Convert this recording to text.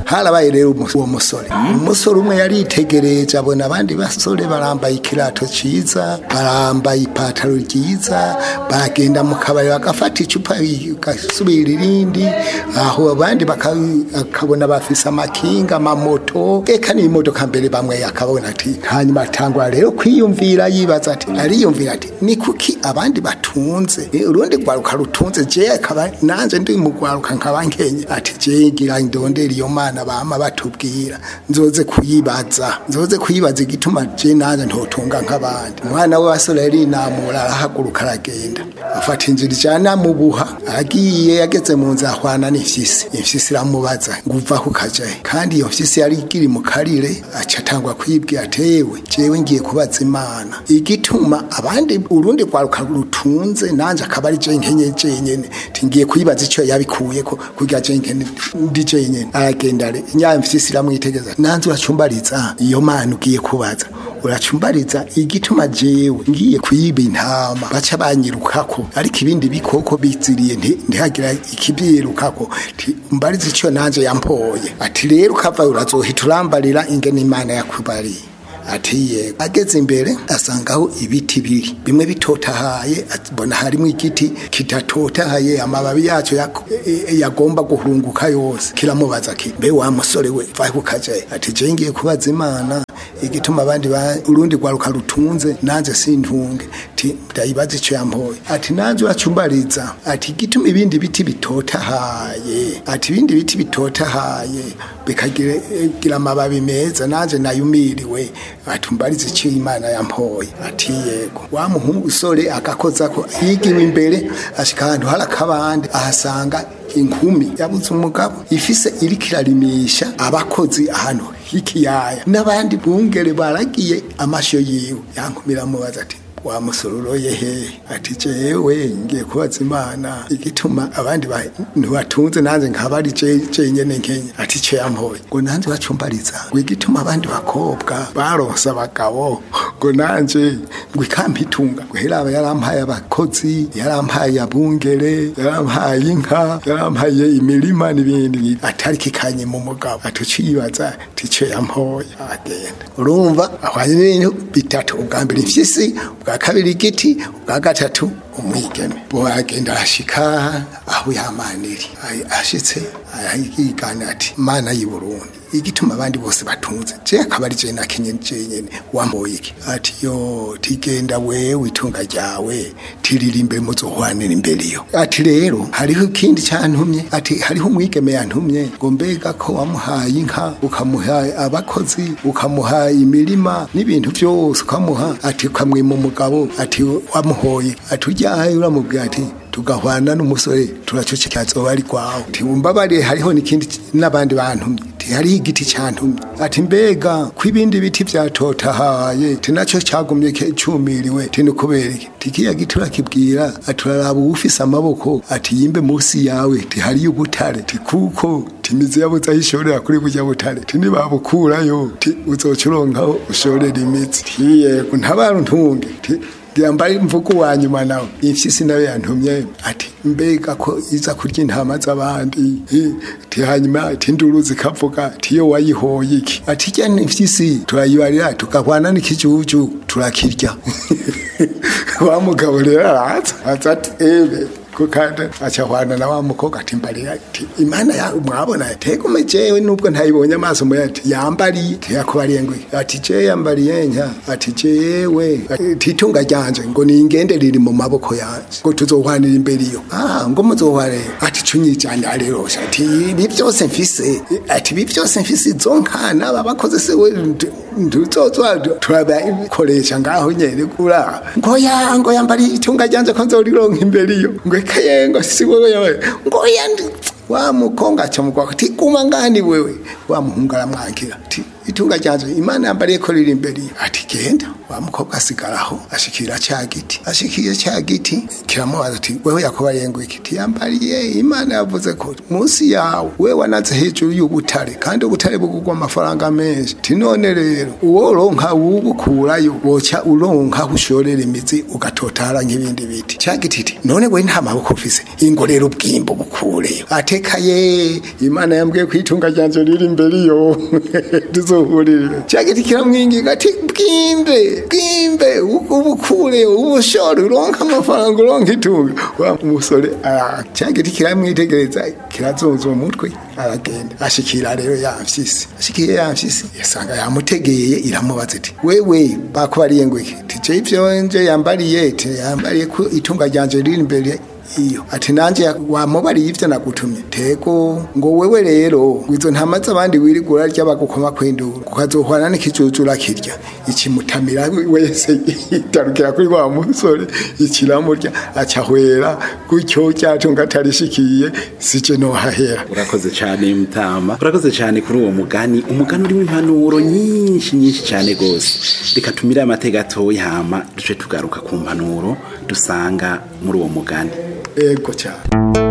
harabaye rero umu- uwo musore umusore umwe yaritegereje abona abandi basore barambaye ikirato ciza barambaye ipataro ryiza bagenda mu kabari bagafata icupa gasubira irindi aho abandi baka- akabona bafise amakinga amamoto eka n'imodoka mbere bamwe akabona ati hanyuma atangura rero kwiyumvira yibaza ati ariyumvira ati ni kuki abandi batunze Eh, urundi rwaruka rutunze je akaba nanje ndi mu rwaruka nkaba nkenye ati je ngira ndondera iyo mana bama batubwira nzoze kuyibaza nzoze kuyibaza igituma je nanje ntotunga nk'abandi umwana we wasore yari inamura arahaguruka aragenda afata inzira ijana mu buha agiye yageze mu nzu ahwana n'imfyisi imfyisi iramubaza ngo uva ku kajahe kandi iyo mfyisi yari ikiri mu karire aca atangwa kwibwira atewe jewe ngiye kubaza imana igituma abandi urundi rwaruka rutunze nanje akaba ari je nkenye jenyene ti ngiye kuyibaza ico yabikuyeko kugira je nkene ndi jenyene aragenda re nya mfyisi iramwitegeza nanze uracumbariza iyo mana ugiye kubaza uracumbariza igituma jewe ngiye kuyiba intama baca banyirukako ariko ibindi bikoko biziriye nti- ntihagira ikibyirukako ti mbariza ico nanje yampoye ati rero ukava urazohita urambarira ingene imana yakubariye ati yego ageze imbere asangaho ibiti biri bimwe bitotahaye abona harimo igiti kidatotahaye amababi yacyo yak- e- e- yagomba guhunguka yose kiramubaza ki mbe wa musore we vahe kukajaye ati je ngiye kubaza imana igituma abandi ba urundi rwaruka rutunze nanze sintunge ti ndayibaza ico yampoye ati nanze uracumbariza ati igituma ibindi biti bitotahaye ati ibindi biti bitotahaye bikagira gira amababi meza nanje nayumiriwe atumbariza ico imana yampoye ati yego wa muhungu usore agakoza ko yigiwe imbere ashika ahantu hari akabande ahasanga inkumi yabuze umugabo ifise iriko irarimisha abakozi ahantu h'ikiyaya n'abandi bungere baragiye amasho yiwe yankumira mubaza ati wa musororoye he ati jewe ngiye kubaza imana igituma abandi bantu batunze nanze nkaba ari je jenyene nkenya ati ce yampoye ngo nanze bacumbariza ngo igituma abandi bakobwa baronse abagabo ngo nanje ngo ikampitunga ngo heraba yarampaye abakozi yarampaye abungere yarampaye inka yarampaye imirima n'ibindi atari kikanye mu mugabo atucibaza tico yampoye agenda urumva ahwanye n'ibintu bitatu ubwa mbere imfyisi ubwa kabiri igiti ubwa gatatu umwigeme bo agenda arashika aho yamaniri Ay- ashitse arayigana ati mana y'i Burundi igituma abandi bose batunze je akaba ari je nakenye jenyene wamboye iki ati yo tigenda wewe itunga ryawe tiririmbe muzohwanira imbere yo ati rero hariho ikindi cyantumye ati hariho umwigeme yantumye ngo mbega ko wamuhaye inka ukamuha abakozi ukamuha imirima n'ibintu byose ukamuha ati ukamwima umugabo ati wamuhoye ati ujyaye uramubwira ati tugahwana n'umusore turacoceka azoba ari kwawe tiwumbabariye hariho n'ikindi n'abandi bantumye ti hariho igiti cyantumye ati mbega ko ibindi biti byatotahaye ti nacyo cyagumye ke- cumiriwe ti ni kubera iki ti kiya giti urakibwira ati uraraba uwufise amaboko ati yimbe munsi yawe ti hariyo ubutare ti kuko ti imizi yabuze aho ishorera kuri burya butare ti nibabukurayo ti uzoca uronkaho ushorera imizi ti yego ntabaruntunge ti yambaye imvugo wa nyuma nawe imfyisi nawe yantumye ati mbega ko iza kurya intama z'abandi Eh, ti hanyuma ati induru zikavuga ati iyo wayihoye iki ati jya imfyisi turayibarira tukahwana n'ikijuju turakirya wa mugabo rero araza aza ati ebe ko kandi acahwana na wa mukobwa ati mbarira ati imana ya mwabona tegume jewe nubwo ntayibonye amaso mu ati yambariye yakubariye ngo ati je yambariye nka ati jewe ati itunga ryanje ngo ningende riri mu maboko yanje ngo tuzohwanira imbere iyo ah ngo muzohware ati cunyijanye rero ati ibi byose mfise ati ibi byose mfise izo nka n'aba bakoze se we ntuzozwa turabikoresha ngaho nyene kura ngo ya ngo yambariye itunga ryanje ko nzorironka imbere iyo ngo ekaye ngo si wewe yewe ngo yandi wa mukonga aca mugwa ati guma ngani wewe wa muhungu aramwankira ati itunga ryanje imana yambariye ko riri imbere ati genda wa mukobwa asigaraho ashikira cya giti ashikiye cya giti kiramubaza ati wewe yakubariye ngo iki tiyambariye imana yavuze ko munsi yawe we wanaze hejuru y'ubutare kandi ubutare bugurwa amafaranga menshi ti none rero uwo uronka wubukurayo woca uronka ushorera imizi ugatotara nk'ibindi biti cya giti ti none we nta maboko ufise ingo rero ubwimbo bukureyo atekaye imana yambwiye ko itunga ryanje riri imbere iyo tuzohurire cya giti kiramwinginga ati bwimbe bwimbe ubukure ubushore uronka amafaranga uronka itunga wa umusore cya giti kiramwitegereza kirazunza umutwe aragenda ashikira rero yamfyisi ashikiye yamfyisi yasanga yamutegeye iramubaza iti wewe bakubariye ngo iki tije ivyo nje yambariye te yambariye ko itunga ryanje riri imbere iyo ati nanje wamubariye ivyo nagutumye tego ngo wewe rero izo ntamaze abandi wirigura rya bagukoma kwindura ukazohwana n'ikijujura kirya ikimutamira wese itarukira kuri wa musore ikiramurya acahwera gutyo cyatunga atarishikiye sije no hahera urakoze cyane mutama urakoze cyane kuri uwo mugani umugani urimo impanuro nyinshi nyinshi cyane gose reka tumire amateka gatoya hama duce tugaruka ku mpanuro dusanga muri uwo mugani ego cyane